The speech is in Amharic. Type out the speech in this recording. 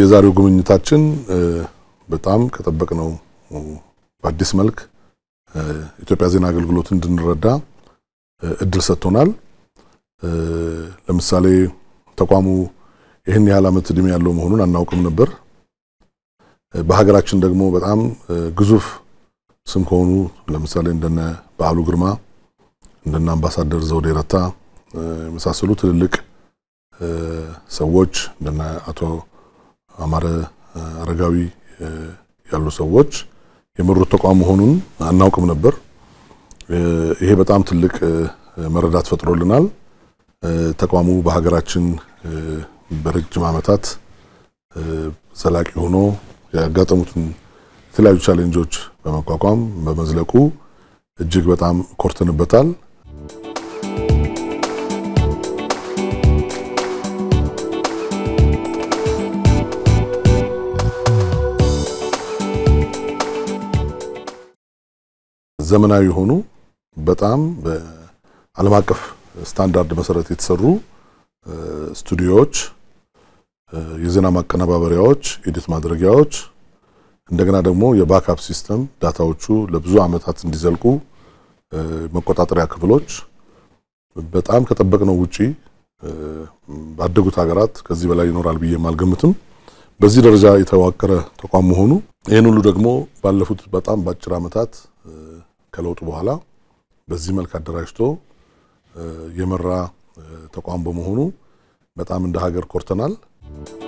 የዛሬው ጉብኝታችን በጣም ከጠበቅነው በአዲስ መልክ ኢትዮጵያ ዜና አገልግሎት እንድንረዳ እድል ሰጥቶናል። ለምሳሌ ተቋሙ ይህን ያህል ዓመት ዕድሜ ያለው መሆኑን አናውቅም ነበር። በሀገራችን ደግሞ በጣም ግዙፍ ስም ከሆኑ ለምሳሌ እንደነ በዓሉ ግርማ እንደነ አምባሳደር ዘውዴ ረታ የመሳሰሉ ትልልቅ ሰዎች እንደነ አቶ አማረ አረጋዊ ያሉ ሰዎች የመሩት ተቋም መሆኑን አናውቅም ነበር። ይሄ በጣም ትልቅ መረዳት ፈጥሮልናል። ተቋሙ በሀገራችን በረጅም ዓመታት ዘላቂ ሆኖ ያጋጠሙትን የተለያዩ ቻሌንጆች በመቋቋም በመዝለቁ እጅግ በጣም ኮርተንበታል። ዘመናዊ የሆኑ በጣም በዓለም አቀፍ ስታንዳርድ መሰረት የተሰሩ ስቱዲዮዎች፣ የዜና ማቀነባበሪያዎች፣ ኤዲት ማድረጊያዎች እንደገና ደግሞ የባክአፕ ሲስተም ዳታዎቹ ለብዙ ዓመታት እንዲዘልቁ መቆጣጠሪያ ክፍሎች በጣም ከጠበቅነው ውጪ ባደጉት ሀገራት ከዚህ በላይ ይኖራል ብዬ አልገምትም። በዚህ ደረጃ የተዋቀረ ተቋም መሆኑ ይህን ሁሉ ደግሞ ባለፉት በጣም በአጭር ዓመታት ከለውጡ በኋላ በዚህ መልክ አደራጅቶ የመራ ተቋም በመሆኑ በጣም እንደ ሀገር ኮርተናል።